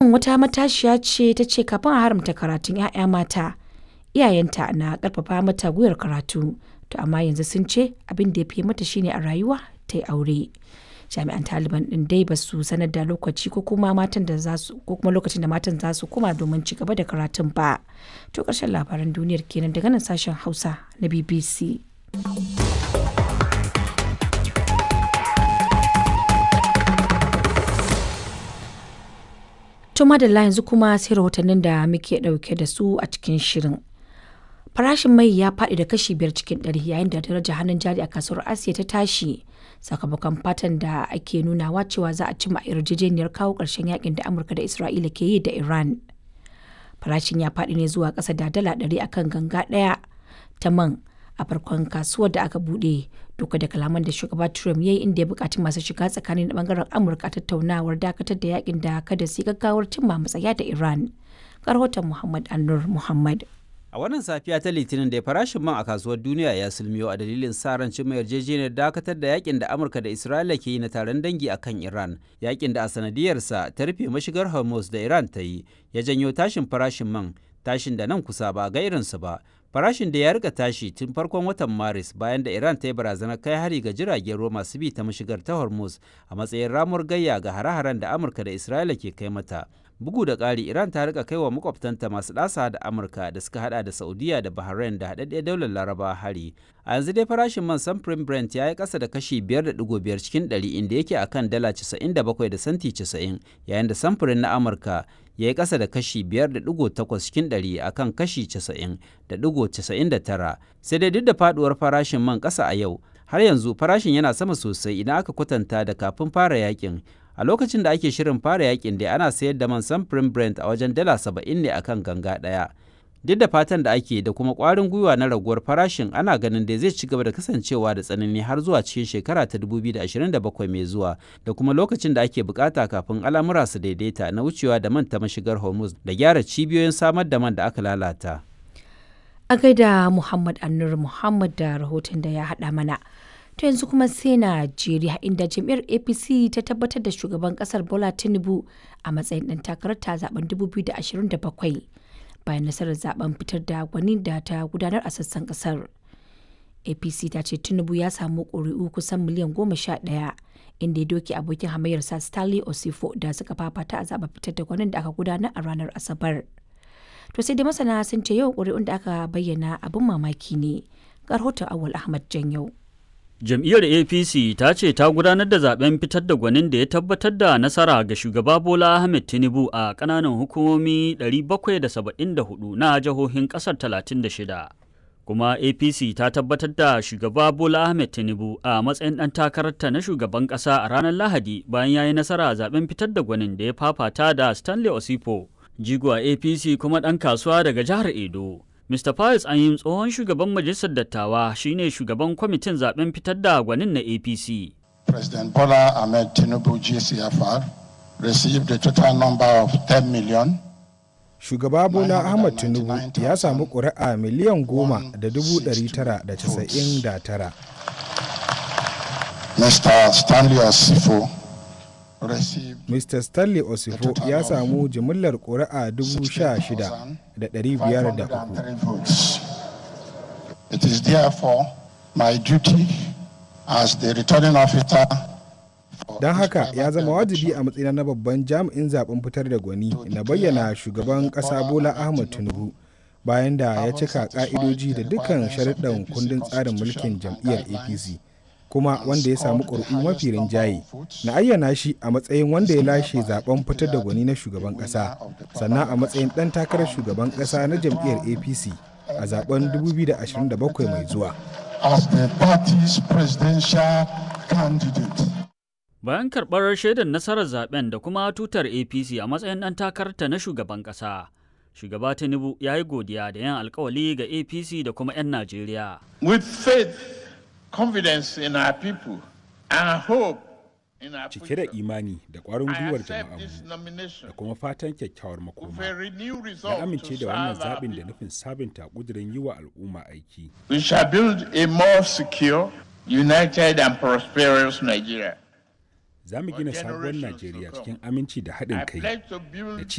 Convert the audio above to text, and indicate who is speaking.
Speaker 1: Wannan wata matashiya ce ta ce kafin a haramta karatun 'ya'ya mata, iyayenta na ƙarfafa mata gwiwar karatu, to amma yanzu sun ce abin da ya fi mata shine a rayuwa ta yi aure. Jami'an Taliban ɗin dai ba su sanar da lokaci ko kuma matan da za su ko kuma lokacin da matan za su koma domin ci gaba da karatun ba. To ƙarshen labaran duniyar kenan daga nan sashen Hausa na BBC. To madalla yanzu kuma sai rahotannin da muke ɗauke da su a cikin shirin. Farashin mai ya faɗi da kashi biyar cikin ɗari yayin da darajar hannun jari a kasuwar Asiya ta tashi sakamakon fatan da ake nunawa cewa za a cimma yarjejeniyar kawo ƙarshen yakin da Amurka da Isra'ila ke yi da Iran. Farashin ya faɗi ne zuwa ƙasa da dala ɗari akan ganga ɗaya ta man a farkon kasuwar da aka buɗe duka da kalaman da shugaba Trump ya yi inda ya buƙaci masu shiga tsakanin bangaren Amurka a tattaunawar dakatar da yakin da kada su gaggawar cimma matsaya da Iran. Rahoton Muhammad Annur Muhammad.
Speaker 2: A wannan safiya ta Litinin da farashin man a kasuwar duniya ya sulmiyo a dalilin sa ran cimma yarjejeniyar dakatar da yakin da Amurka da Isra'ila ke yi na taron dangi akan Iran. Yakin da a sanadiyarsa ta rufe mashigar Hormuz da Iran ta yi ya janyo tashin farashin man, tashin da nan kusa ba ga irinsa ba. Farashin da ya rika tashi tun farkon watan Maris bayan da Iran ta yi barazanar kai hari ga jiragen ruwa masu bi ta mashigar ta Hormuz a matsayin ramuwar gayya ga hare-haren da Amurka da Isra'ila ke kai mata. bugu da ƙari iran ta rika kai wa makwabtanta masu ɗasa da amurka da suka hada da saudiya da bahrain da haɗaɗɗiyar daular laraba hari a yanzu dai farashin man samfurin brent ya yi ƙasa da kashi 5.5 cikin 100 inda yake akan dala 97 da santi 90 yayin da samfurin na amurka ya yi ƙasa da kashi 5.8 cikin 100 akan kashi 90.99 sai dai duk da faduwar farashin man ƙasa a yau har yanzu farashin yana sama sosai idan aka kwatanta da kafin fara yakin a lokacin da ake shirin fara yakin da ana sayar da man samfurin brent a wajen dala saba'in ne akan ganga ɗaya duk da fatan da ake da kuma ƙwarin gwiwa na raguwar farashin ana ganin da zai ci gaba da kasancewa da tsanani har zuwa cikin shekara ta 2027 mai zuwa da kuma lokacin da ake bukata kafin al'amura su daidaita na wucewa da man ta mashigar hormuz da gyara cibiyoyin samar da man da aka lalata
Speaker 1: A gaida Muhammad Annur Muhammad da rahoton da ya haɗa mana. To yanzu kuma sai Najeriya inda jam'iyyar APC ta tabbatar da shugaban kasar Bola Tinubu a matsayin ɗan takarar ta zaben 2027 bayan nasarar zaben fitar da gwani da ta gudanar a sassan kasar. APC ta ce Tinubu ya samu ƙuri'u kusan miliyan goma sha ɗaya inda ya doke abokin hamayyarsa Stanley Osifo da suka fafata a zaben fitar da gwanin da aka gudanar a ranar Asabar. To sai dai masana sun ce yau ƙuri'un da aka bayyana abin mamaki ne. Ga rahoton Awal Ahmad Janyau.
Speaker 3: Jam'iyyar APC ta ce ta gudanar da zaben fitar da gwanin da ya tabbatar da nasara ga shugaba Bola Ahmed Tinubu a ƙananan hukumomi 774 na jihohin ƙasar 36. Kuma APC ta tabbatar da shugaba Bola Ahmed Tinubu a matsayin ɗan takararta na shugaban ƙasa a ranar Lahadi bayan ya yi nasara a zaben fitar da gwanin da ya fafata da Stanley Osipo, jigo a APC kuma ɗan kasuwa daga jihar Edo. Mr. Pius Anyim tsohon shugaban majalisar dattawa shine shugaban kwamitin zaben fitar da gwanin na APC.
Speaker 4: President Bola Ahmed Tinubu GCFR received a total number of 10 million.
Speaker 5: Shugaba Bola Ahmed Tinubu ya samu ƙuri'a miliyan goma da dubu ɗari tara da casa'in da tara.
Speaker 4: Mr. Stanley Osifo
Speaker 5: Mr. Stanley Osifo ya samu jimillar ƙuri'a 16,503.
Speaker 4: It is therefore my duty as the returning officer
Speaker 5: Don haka ya zama wajibi a matsayina na babban jami'in zaben fitar da gwani na bayyana shugaban ƙasa Bola Ahmed Tinubu bayan da ya cika ƙa'idoji da dukkan sharuɗan kundin tsarin mulkin jam'iyyar APC. kuma wanda ya samu ƙuri'u mafi rinjaye na ayyana shi a matsayin wanda ya lashe zaben fitar da gwani na shugaban ƙasa sannan a matsayin ɗan takarar shugaban ƙasa na jam'iyyar apc a zaben 2027 mai zuwa
Speaker 3: bayan karɓar shaidar nasarar zaben da kuma tutar apc a matsayin ɗan takararta na shugaban ƙasa shugaba tinubu ya yi godiya da yin alkawali ga apc da kuma 'yan najeriya
Speaker 6: with faith confidence in our people and hope in our
Speaker 7: cike da imani da ƙwarin gwiwar jama'armu da kuma fatan kyakkyawar makoma ya amince da wannan zaɓin da nufin sabunta ƙudurin yi wa al'umma aiki
Speaker 6: we shall build a more secure united and prosperous nigeria
Speaker 7: za mu gina sabuwar najeriya cikin aminci da haɗin kai da